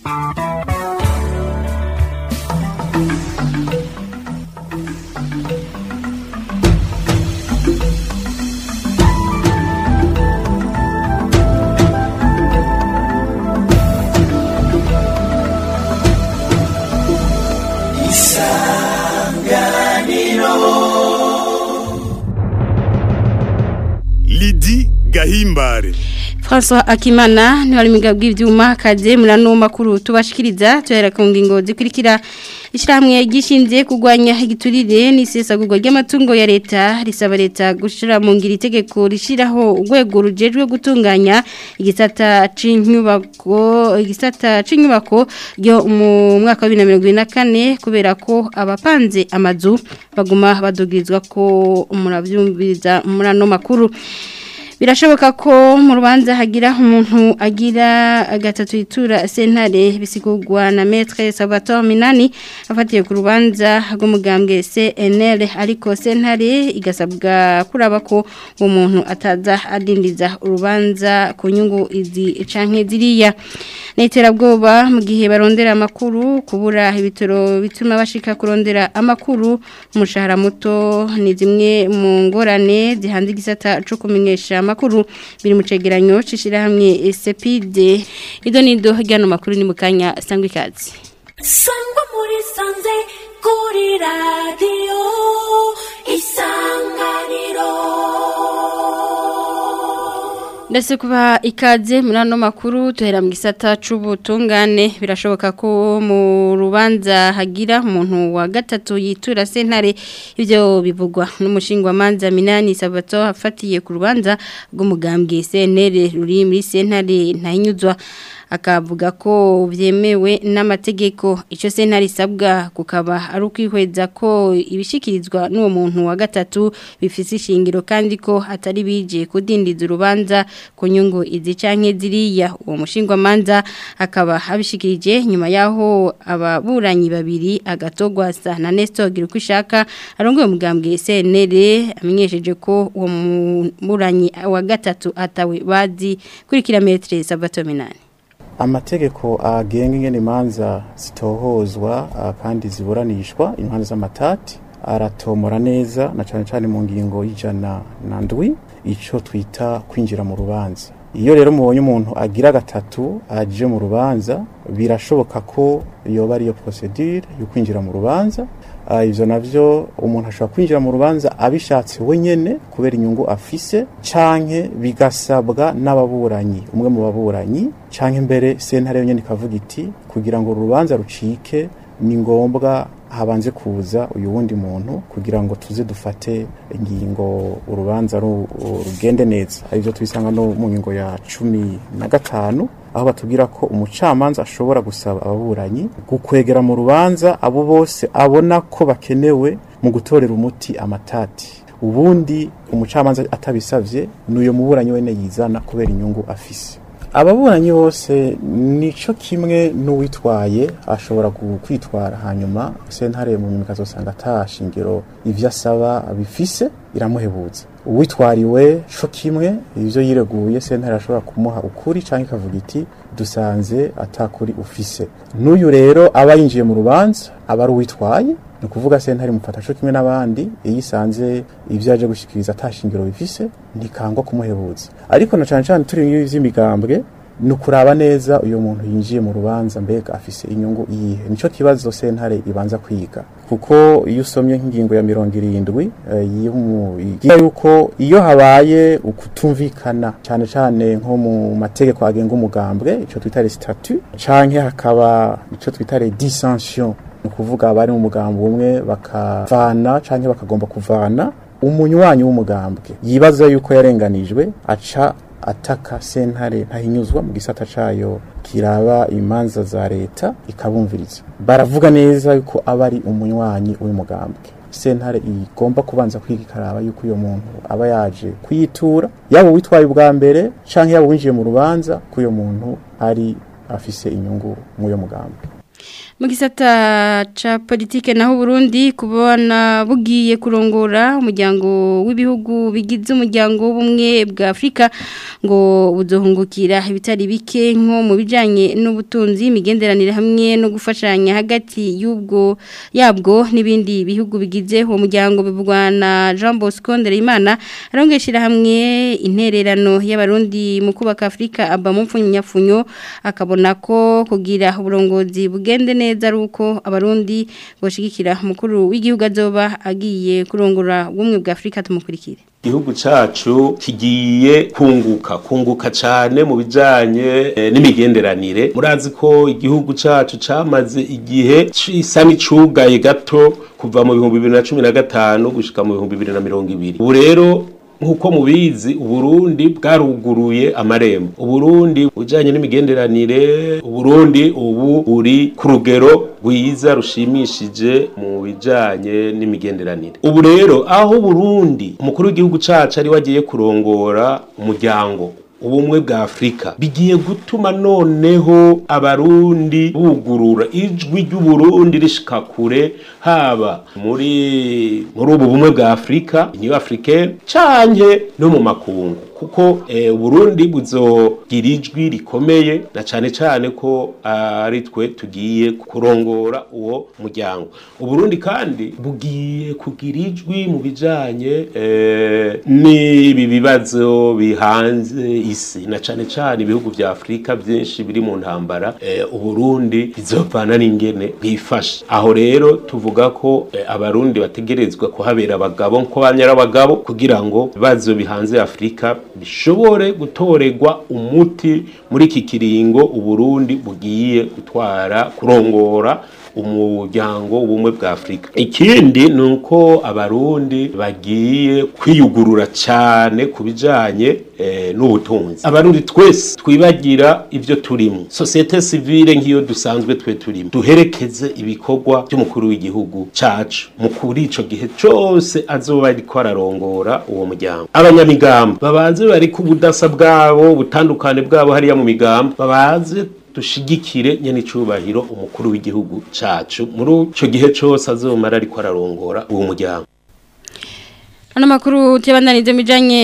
Lidi Gahimbare François Akimana ni wali migabwi ivyuma kaze murano makuru tubashikiriza tuhera ku ngingo zikurikira ishyirahamwe gishinzye kurwanya igiturire n'isesagurwa ry'amatungo ya leta risaba leta gushira mu ngiri itegeko rishiraho urwego rujejwe gutunganya igisata c'inyubako igisata c'inyubako ryo mu mwaka wa 2024 kubera ko abapanze amazu baguma badogirizwa ko muravyumviriza murano makuru birashoboka ko mu rubanza hagira umuntu agira gatatu itura sentare bisigurwa na maître Salvatore Minani afatiye ku rubanza rw'umugambwe CNL ariko sentare igasabwa kuraba ko uwo muntu ataza adindiza urubanza ku nyungu izi canke ziriya n'iterabwoba mu gihe barondera amakuru kubura ibitoro bituma bashika kurondera amakuru umushahara muto ni zimwe mu ngorane zihanze igisata cyo kumenyesha amakuru biri mu cegeranyo cishirahamwe Sepide ido nido hajyano makuru ni mukanya sangwe kazi sangwa muri sanze kuri radio isanganiro Ndase kuba ikaze muri ano makuru tuhera mu gisata c'ubutungane birashoboka ko mu rubanza hagira umuntu wa gatatu yitura sentare ivyo bivugwa n'umushingwa manza Minani Sabato afatiye ku rubanza rw'umugambwe CNL ruri muri sentare ntahinyuzwa akavuga ko byemewe n'amategeko icyo sentare isabwa kukaba ari ukwihweza ko ibishikirizwa n'uwo muntu wa gatatu bifite ishingiro kandi ko atari bije kudindiza urubanza ku nyungu izi canke ziriya uwo mushingwamanza akaba abishikirije nyuma yaho ababuranyi babiri agatogwasa na Nestor Girukwishaka arongoye umugambwe CNL amenyesheje ko uwo muburanyi wa gatatu atawe bazi kuri kilometre Sabatominani amategeko agenga ingene imanza zitohozwa kandi ziburanishwa imanza z'amatati aratomora neza na cyane cyane mu ngingo y'ijana na ndwi icyo twita kwinjira mu rubanza iyo rero mubonye umuntu agira gatatu aje mu rubanza birashoboka ko yoba ariyo procedure yo kwinjira mu rubanza ivyo navyo umuntu ashobora kwinjira mu rubanza abishatse wenyene kubera inyungu afise canke bigasabwa n'ababuranyi umwe mu baburanyi canke mbere sentare yonyene ikavuga iti kugira ngo urubanza rucike ni ngombwa habanze kuza uyu wundi muntu kugira ngo tuze dufate ingingo urubanza rugende neza aribyo tubisanga no mu ngingo ya cumi na gatanu aho batubwira ko umucamanza ashobora gusaba ababuranyi gukwegera mu rubanza abo bose abona ko bakenewe mu gutorera umuti amatati ubundi umucamanza atabisavye n'uyo muburanyi wene yizana kubera inyungu afise ababuranyi bose nico kimwe n'uwitwaye ashobora kwitwara hanyuma sentare mu nyuma ikazosanga atashingiro ivyo asaba bifise iramuhebuza uwitwariwe co kimwe ivyo yireguye sentare ashobora kumuha ukuri canke ikavuga iti dusanze atakuri ufise n'uyu rero aba yinjiye mu rubanza aba ari uwitwaye ni ukuvuga sentare mufata co kimwe n'abandi iyo isanze ivyo yaje gushikiriza atashingiro bifise ntikangwa kumuhebuza ariko na cane cane turi mu vy'imigambwe ni ukuraba neza uyu muntu yinjiye mu rubanza mbega afise inyungu iyihe nico kibazo sentare ibanza kwiga kuko iyo usomye nk'ingingo ya mirongo irindwi igira yuko iyo habaye ukutumvikana cyane cyane nko mu mategeko agenga umugambwe ico twita statut canke hakaba ico twita dissension ni ukuvuga abari mu mugambi umwe bakavana canke bakagomba kuvana umunywanyi w'umugambwe yibaza yuko yarenganijwe aca ataka sentare ntahinyuzwa mu gisata cayo kiraba imanza za leta ikabumviriza baravuga neza yuko aba ari umunywanyi w'umugambwe sentare igomba kubanza kwiga ikaraba yuko uyo muntu aba yaje kuyitura yaba witwaye ubwa mbere canke yaba winjiye mu rubanza ko uyo muntu ari afise inyungu mw'uyo mugambwe mu gisata ca politike naho Burundi kubona bugiye kurongora umuryango w'ibihugu bigize umuryango w'ubumwe bwa Afrika ngo buzohungukira ibitari bike nko mu bijanye n'ubutunzi imigenderanire hamwe no gufashanya hagati y'ubwo yabwo n'ibindi bihugu bigize uwo muryango bivugwa na Jean Bosco Ndereyimana arongeshira hamwe intererano y'abarundi mu kubaka Afrika aba mu mfunyafunyo akabona ko kugira uburongozi bugende neza neza ruko abarundi boshigikira mukuru w'igihugu azoba agiye kurongora ubumwe bwa Afrika tumukurikire igihugu cacu kigiye kunguka kunguka cyane mu bijanye e, n'imigenderanire murazi ko igihugu cacu camaze igihe cisa n'icugaye gato kuva mu bihumbi bibiri na cumi na gatanu gushika mu bihumbi bibiri na mirongo ibiri ubu rero nkuko mubizi uburundi bwaruguruye amarembo uburundi ujanye n'imigenderanire uburundi ubu buri ku rugero rwiza rushimishije mu bijanye n'imigenderanire ubu rero aho uburundi umukuru w'igihugu cacu ari wagiye kurongora umuryango ubumwe bwa Afrika bigiye gutuma noneho abarundi bugurura ijwi ry'uburundi rishika kure haba muri muri ubu bumwe bwa Afrika Union Africaine canke no mu makungu kuko eh, Burundi buzogira ijwi rikomeye na cane cane ko ari twe tugiye kurongora uwo muryango Uburundi kandi bugiye kugira ijwi mu bijanye eh, n'ibi bibazo bihanze isi na cane cane ibihugu vya Afrika byinshi biri mu ntambara eh, Uburundi bizovana n'ingene bwifashe aho rero tuvuga ko eh, abarundi bategerezwa kuhabera abagabo nko banyara abagabo kugira ngo bibazo bihanze Afrika bishobore gutorerwa umuti muri iki kiringo uburundi bugiye gutwara kurongora umuryango w'ubumwe bwa Afrika ikindi ni uko abarundi bagiye kwiyugurura cyane ku bijanye eh, n'ubutunzi abarundi twese twibagira ivyo turimo societe civile nk'iyo dusanzwe twe turimo duherekeze ibikorwa by'umukuru w'igihugu cacu mu kuri ico gihe cose azoba ariko ararongora uwo muryango abanyamigamba babanze bari ku budasa bwabo ubutandukane bwabo hariya mu migamba babanze dushigikire nyene icubahiro umukuru w'igihugu cacu muri ico gihe cose azomara ariko ararongora uwo muryango Ano makuru tiyabandanize mijanye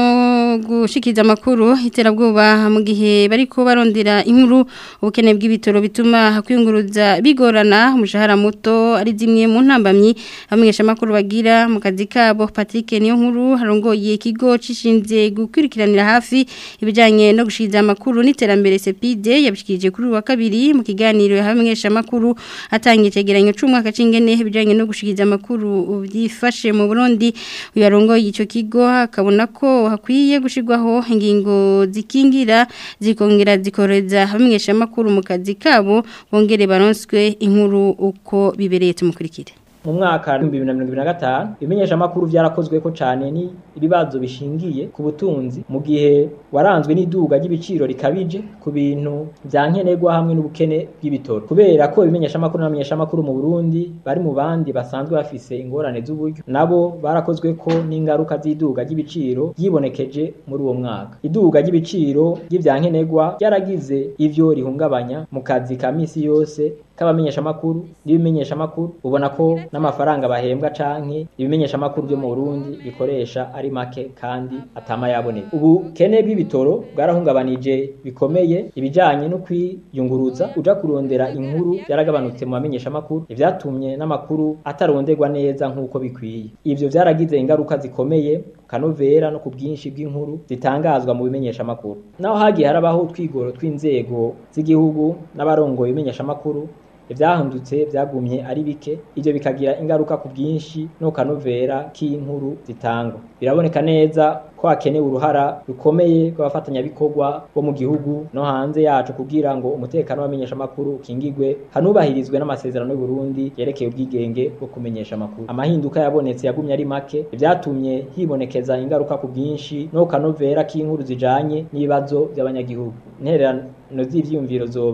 no gushikiza makuru iterabwoba mu gihe bariko barondera inkuru ubukene bw'ibitoro bituma hakwiyunguruza bigorana umushahara muto ari zimwe mu ntambamyi abamenyesha makuru bagira mu kazi kabo Patrick niyo nkuru harongoye ikigo cishinze gukurikiranira hafi ibijanye no gushikiza amakuru n'iterambere CPD yabishikije kuri wa kabiri mu kiganiro y'abamenyesha makuru atangiye cegeranyo c'umwaka cingene ibijanye no gushikiza amakuru byifashe mu Burundi uyarongoye ico kigo akabona ko hakwiye gushirwaho ingingo zikingira zikongera zikoreza abamenyesha makuru mu kazi kabo bongere baronswe inkuru uko bibereye tumukurikire mu mwaka w'ibihumbi bibiri na mirongo ibiri na gatanu ibimenyeshamakuru byarakozweko cyane ni ibibazo bishingiye ku butunzi mu gihe waranzwe n'iduga ry'ibiciro rikabije ku bintu bya nkenerwa hamwe n'ubukene bw'ibitoro kubera ko ibimenyeshamakuru n'abamenyeshamakuru mu Burundi bari mu bandi basanzwe bafise ingorane z'uburyo nabo barakozweko n'ingaruka z'iduga ry'ibiciro yibonekeje muri uwo mwaka iduga ry'ibiciro ry'ivya nkenerwa ryaragize ivyo rihungabanya mu kazi ka misi yose k'abamenyeshamakuru n'ibimenyeshamakuru ubona ko n'amafaranga bahembwa canke ibimenyeshamakuru byo mu Burundi bikoresha ari make kandi atama yaboneka ubukene bw'ibitoro bwarahungabanije bikomeye ibijanye no kwiyunguruza uja kurondera inkuru yaragabanutse mu bamenyeshamakuru ivyatumye n'amakuru ataronderwa neza nk'uko bikwiye ivyo vyaragize ingaruka zikomeye kanovera no ku bwinshi bw'inkuru zitangazwa mu bimenyeshamakuru naho hagiye harabaho twigoro tw'inzego z'igihugu n'abarongoye ibimenyeshamakuru ivyahindutse vyagumye ari bike ivyo bikagira ingaruka ku bwinshi no kanovera k'inkuru zitangwa biraboneka neza ko hakenewe uruhara rukomeye rw'abafatanyabikorwa bo mu gihugu no hanze yacu kugira ngo umutekano w'abamenyesha amakuru ukingigwe hanubahirizwe n'amasezerano y'u Burundi yerekeye ubwigenge bwo kumenyesha amakuru amahinduka yabonetse yagumye ari make vyatumye hibonekeza ingaruka ku bwinshi no kanovera k'inkuru zijanye n'ibibazo by'abanyagihugu intererano z'ivyiyumviro zoba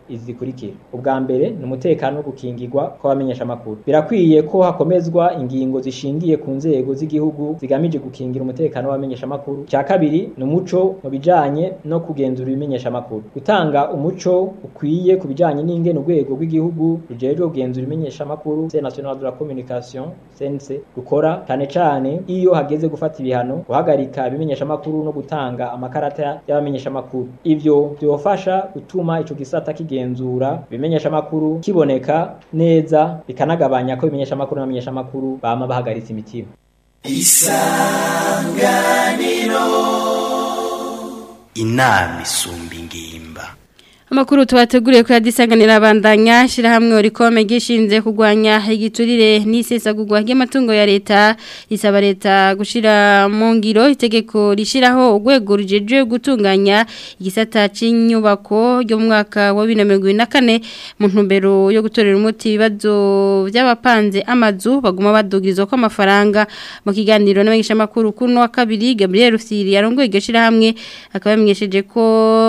izi zikurikira ubwa mbere ni umutekano wo gukingirwa kw'abamenyesha makuru birakwiye ko hakomezwa ingingo zishingiye ku nzego z'igihugu zigamije gukingira umutekano w'abamenyesha makuru cya kabiri ni umuco mu bijanye no kugenzura ibimenyesha makuru gutanga umuco ukwiye ku bijanye n'ingene urwego rw'igihugu rujejwe kugenzura ibimenyesha makuru c'est national de la communication CNC rukora cyane cyane iyo hageze gufata ibihano guhagarika ibimenyesha makuru no gutanga amakarata y'abamenyesha makuru ivyo byofasha gutuma ico gisata kigenzura ibimenyesha makuru kiboneka neza bikanagabanya ko ibimenyesha makuru n'abamenyesha makuru bama bahagaritse imitima inama isumba ingimba Amakuru tubateguriye ko yadisanganira abandanya shirahamwe orikome gishinze kugwanya igiturire n'isesagurwa ry'amatungo ya leta isaba leta gushira mu ngiro itegeko rishiraho urwego rujeje gutunganya igisata c'inyubako ryo mu mwaka wa 2024 mu ntumbero yo gutorera umuti ibibazo by'abapanze amazu baguma badugirizwa ko amafaranga mu kiganiro n'abangisha makuru kuno wa kabiri Gabriel Rufyiri yarongoye iryo shirahamwe akaba yamenyesheje ko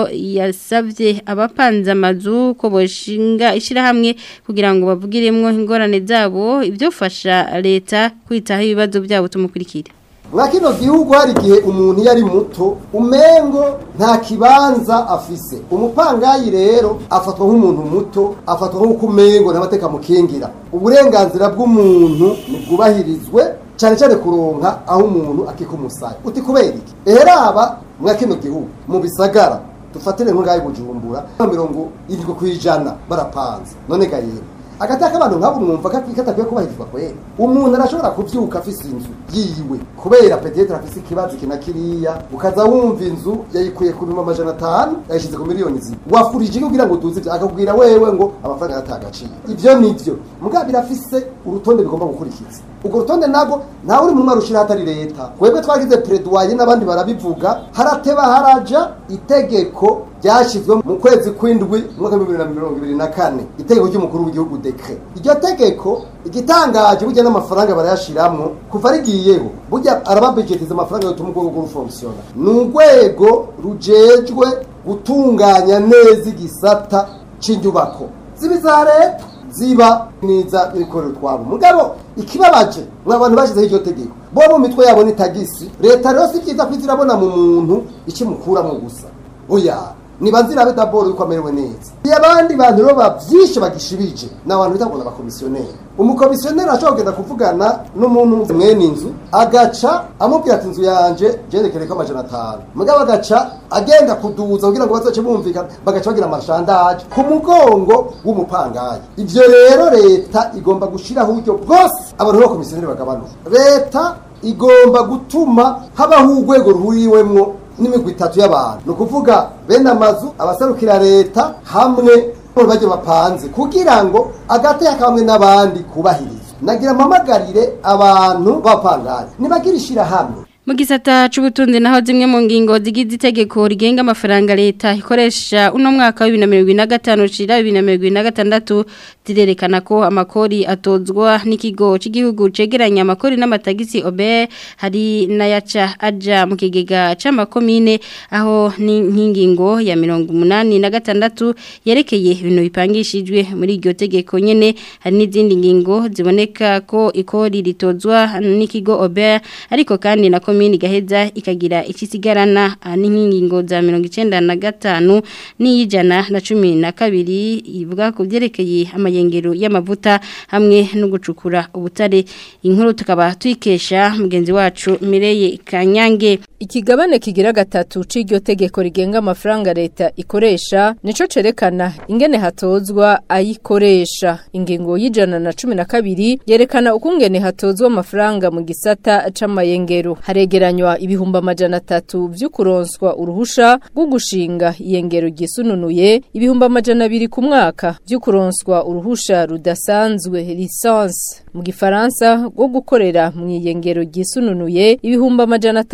yasavye aba abapanze amazu ko boshinga ishirahamwe kugira ngo bavugiremwo ingorane zabo ibyofasha leta kwitaho ibibazo byabo tumukurikire mwa kino gihugu hari igihe umuntu iyo ari muto umengo nta kibanza afise umupangayi rero afatwa nk'umuntu muto afatwa nk'uko umengo ntamateka mukingira uburenganzira bw'umuntu ntibwubahirizwe cyane cyane kuronka aho umuntu akika umusaya uti kubera iki eheraba mwa kino gihugu mu bisagara dufatire nk'ungayi bujumbura mirongo irindwi ku ijana barapanze none ga yera agataka abantu nk'abo mwumva ko katakwiye kubahirizwa kwera umuntu arashobora kuvyuka afise inzu yiwe kubera petetre afise ikibazo kina kiriya ukaza wumva inzu yayikuye ku bihumbi amajana atanu yayishize ku miliyoni zibiri wafurije iki kugira ngo uduze ivyo akakubwira wewe ngo amafaranga yataye agaciro ivyo nivyo mugabo birafise urutonde bigomba gukurikiza urwo rutonde nabwo ntawe uri mu mwari ushira hatari leta twebwe twagize peredwaye n'abandi barabivuga harateba haraja itegeko ryashyizwe mu kwezi kw'indwi umwaka w'ibihumbi bibiri na mirongo ibiri na kane itegeko ry'umukuru w'igihugu dekre iryo tegeko igitangaje burya n'amafaranga barayashiramwo kuva rigiyeho burya arababejetiza amafaranga yotuma urwego rw'urufonksiyona ni urwego rujejwe gutunganya neza igisata cy'inyubako ziba iza leta ziba niza ibikorero twabo mugabo ikibabaje mwa bantu bashyizeho iryo tegeko bo mu mitwe yabo ni tagisi leta rero si byiza ko izirabona mu muntu ikimukuramo gusa oya niba nzirabe daboro yuko amerewe neza iyo abandi bantu rero bavyishe bagishibije ni abantu bita ngo n'abakomisiyoneri umukomisiyoneri ashobora kugenda kuvugana n'umuntu mwene inzu agaca amubwira ati inzu yanje jerekereko amajana atanu mugabo agaca agenda kuduza kugira ngo bazoce bumvikana bagaca bagira amashandaje ku mugongo w'umupangayi ivyo rero leta igomba gushiraho uburyo bwose abantu b'abakomisiyoneri bagabanuka leta igomba gutuma habaho urwego ruhuriwemwo n'imigwi itatu y'abantu ni ukuvuga bene amazu abaserukira leta hamwe bajya bapanze kugira ngo agateka kamwe n'abandi kubahirizwe nagira mpamagarire abantu b'abapangayi nibagira ishyirahamwe mu gisata c'ubutunzi naho zimwe mu ngingo zigize itegeko rigenga amafaranga leta ikoresha uno mwaka wa 2025 ushira 2026 zirerekana ko amakori atozwa n'ikigo cy'igihugu cegeranya amakori n'amatagisi OBE hari nayaca aja mu kigega c'amakomine aho ni nkingingo ya 86 yerekeye ibintu bipangishijwe muri iryo tegeko nyene hari n'izindi ngingo ziboneka ko ikori ritozwa n'ikigo OBE ariko kandi na komini gaheza ikagira ikisigarana n'inkingingo za 95 n'ijana na 12 ivuga ku byerekeye amayengero y'amavuta hamwe no gucukura ubutare inkuru tukaba tuyikesha mugenzi wacu Mireye Kanyange Ikigabane kigira gatatu c'iryo tegeko rigenga amafaranga leta ikoresha nico cerekana ingene hatozwa ayikoresha ingingo y'ijana na cumi na kabiri yerekana ukungene hatozwa amafaranga mu gisata c'amayengero haregeranywa ibihumbi amajana atatu vy'ukuronswa uruhusha rwo gushinga iyengero ryisununuye ibihumbi amajana abiri ku mwaka vy'ukuronswa uruhusha rudasanzwe licence mu gifaransa rwo gukorera mu iyengero ryisununuye ibihumbi amajana atanu ku mwaka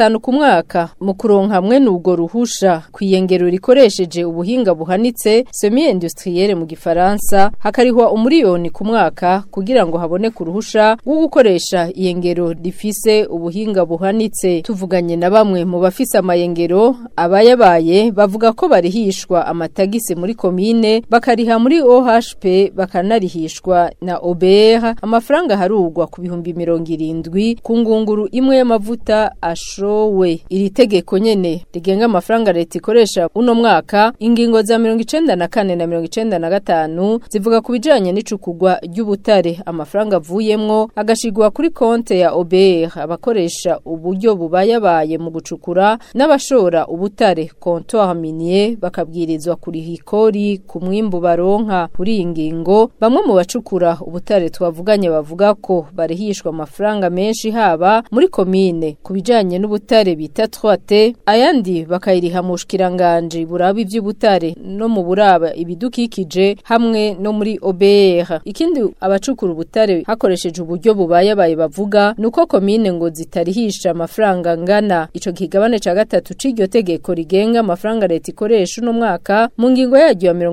mwaka mu kuronka hamwe n'ubwo ruhusha kwiyengero rikoresheje ubuhinga buhanitse semi industrielle mu gifaransa hakarihwa umuriyoni ku mwaka kugira ngo haboneke uruhusha rwo gukoresha iyengero rifise ubuhinga buhanitse tuvuganye na bamwe mu bafise amayengero abayabaye bavuga ko barihishwa amatagisi muri komine bakariha muri OHP bakanarihishwa na OBR amafaranga harugwa ku bihumbi mirongo irindwi ku ngunguru imwe y'amavuta ashowe iri tegeko nyene rigenga amafaranga leta ikoresha uno mwaka ingingo za mirongo icenda na kane na mirongo icenda na gatanu zivuga ku bijanye n'icukugwa ry'ubutare amafaranga avuyemwo agashigwa kuri konte ya OBR abakoresha uburyo bubayabaye mu gucukura n'abashora ubutare comptoir minier bakabwirizwa kuriha ikori ku mwimbu baronka kuri iyi ngingo bamwe mu bacukura ubutare twavuganye bavuga ko barihishwa amafaranga menshi haba muri komine ku bijanye n'ubutare bita 3T ayandi bakayiriha mu bushikiranganje buraba ivy'ubutare no mu buraba ibidukikije hamwe no muri OBR ikindi abacukura ubutare hakoresheje uburyo bubayabaye bavuga nuko komine ngo zitarihisha amafaranga ngana ico kigabane ca gatatu c'iryo tegeko rigenga amafaranga leta ikoresha uno mwaka mu ngingo yaryo ya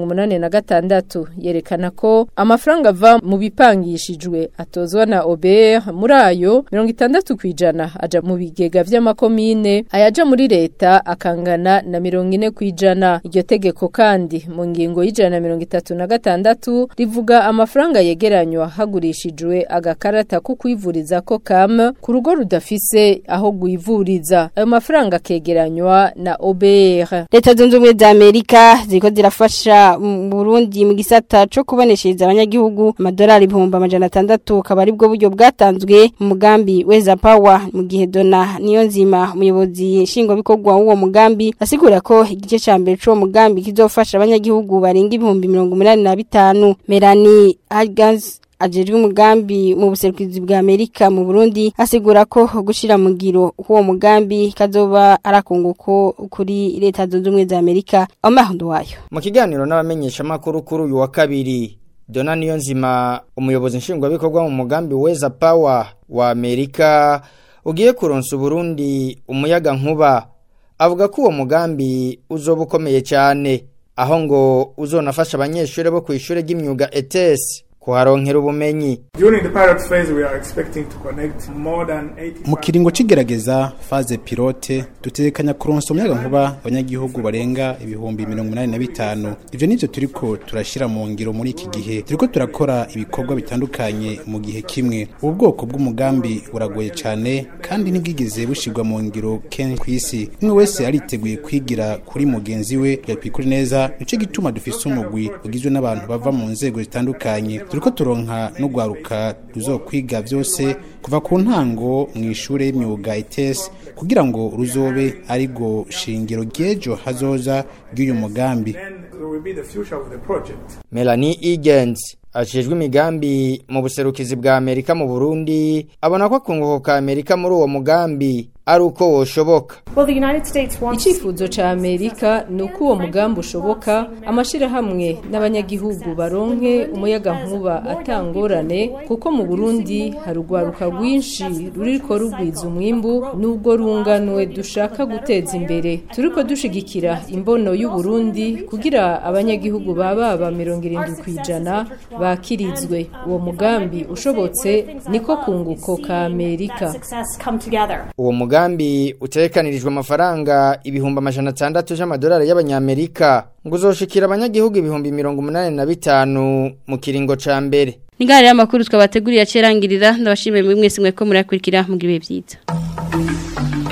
86 yerekana ko amafaranga ava mu bipangishijwe atozwa na OBR muri ayo 60 kwijana aja mu bigega vy'amakomine ayaja muri leta akangana na 40 kwijana iryo tegeko kandi mu ngingo y'ijana na 36 rivuga amafaranga yegeranywa hagurishijwe agakarata ko kwivuriza ko kam ku rugo rudafise aho gwivuriza ayo mafaranga akegeranywa na OBR Leta zunze ubumwe za Amerika ziko zirafasha mu Burundi mu gisata co kuboneshereza abanyagihugu amadolari ibihumbi amajana atandatu akaba ari bwo buryo bwatanzwe mu mugambi Weza Power mu gihe Dona niyo nzima umuyobozi nshingwabikorwa w'uwo mugambi asigura ko igice ca mbere c'uwo mugambi kizofasha abanyagihugu barenga ibihumbi mirongo umunani na bitanu Melanie Hagans ajejwe umugambi mu buserukizi bwa Amerika mu Burundi asigura ko gushira mu ngiro uwo mugambi kazoba arakunguko kuri leta zunze ubumwe za Amerika amahundo wayo mu kiganiro n'abamenyesha makuru kuri uyu wa kabiri Dona Niyonzima umuyobozi nshingwabikorwa mu mugambi Weza Power wa Amerika ugiye kuronsa Burundi umuyaga nkuba avuga ko uwo mugambi uzoba ukomeye cyane aho ngo uzonafasha abanyeshuri bo ku ishure ry'imyuga ETS kuharonkera ubumenyi mu kiringo c'igerageza faze pilote dutekanya kuronsa umuyaga nkuba abanyagihugu barenga ibihumbi mirongo inani na bitanu ivyo nivyo turiko turashira mu ngiro muri iki gihe turiko turakora ibikorwa bitandukanye mu gihe kimwe ubu bwoko bw'umugambi buragoye cane kandi ntibwigeze bushirwa mu ngiro kenshi kw'isi umwe wese ariteguye kwigira kuri mugenzi we yapikuri neza nico gituma dufise umugwi ugizwe n'abantu bava mu nzego zitandukanye turiko turonka no gwaruka ruzokwiga vyose kuva ku ntango mu ishure y'imyuga ITS kugira ngo ruzobe ari go shingiro ryejo hazoza ry'uyu mugambi Melanie Egan's ajejwe imigambi mu buserukizi bwa Amerika mu Burundi abona ko akunguko ka Amerika muri uwo mugambi ari uko woshoboka icyifuzo ca Amerika ni uko uwo mugambi ushoboka amashirahamwe n'abanyagihugu baronke umuyaga nkuba atangorane kuko mu Burundi hari urwaruka rwinshi ruriko rugwiza umwimbu n'ubwo runganwe dushaka guteza imbere turiko dushigikira imbono y'u Burundi kugira abanyagihugu baba mirongo irindwi kwijana bakirizwe uwo mugambi ushobotse niko kunguko ka Amerika uwo mugambi utekanirijwe amafaranga ibihumbi amajana atandatu y'amadolari y'abanyamerika ngo uzoshikira abanyagihugu ibihumbi mirongo umunani na bitanu mu kiringo ca mbere Nigari y'amakuru twabateguriye acerangirira ndabashimiye mwese mweko murakurikira mu gihe byiza